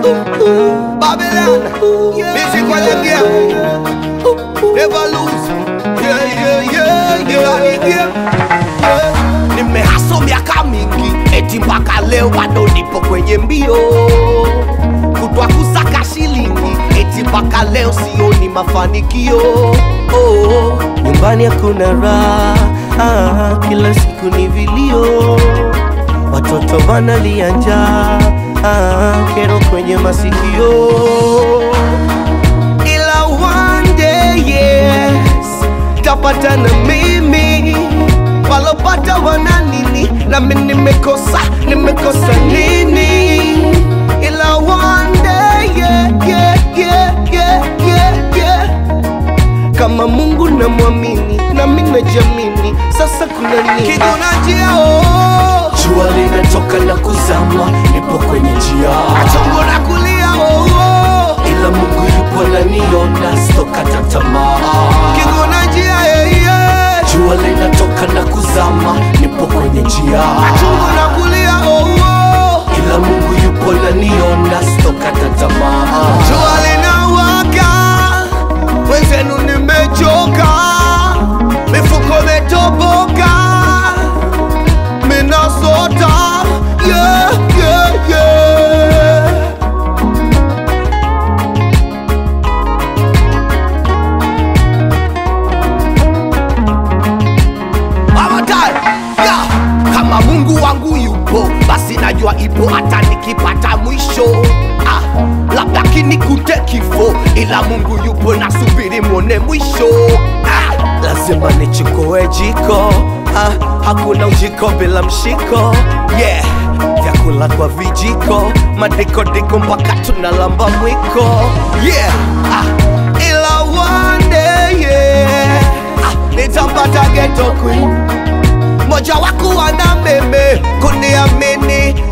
Babylon, music while I'm game. Never lose. Yeah, yeah, yeah, yeah. Ni game. Yeah. Nimehaso miaka mingi, eti mpaka leo bado nipo kwenye mbio kutwa kusaka shilingi, eti mpaka leo sioni mafanikio. Oh, nyumbani hakuna raha, ah, kila siku ni vilio, watoto wanalia njaa, ah, kero kwenye masikio ila one day yes tapata na mimi walopata wana nini nami nimekosa nimekosa nini ila one day yeah, yeah, yeah, yeah, yeah, yeah. kama mungu namwamini nami najamini sasa kuna nini kiguna njia oh. jua linatoka na kuzama nipo kwenye njia chongo na kulia oh, oh. ila mungu yupo naniona stokata tamaa kiguna njia yeah, yeah. jua linatoka na kuzama nipo kwenye njia chungu na kulia oh, oh. ila mungu yupo naniona stokata tamaa jua linawaka wenzenu nimechoka mifuko metoboka minasota yeah, yeah, yeah. One time. Yeah. Kama Mungu wangu yupo, basi najua ipo hata nikipata mwisho. Ah, labda kinikute kifo, ila Mungu yupo, nasubiri mwone mwisho. Ah, lazima nichukue jiko. Ah, hakuna ujiko bila mshiko. Yeah, vyakula kwa vijiko, madikodiko mpaka tunalamba mwiko. Yeah, ah, ila one day yeah, ah, nitampata ghetto queen moja waku wana meme kuniamini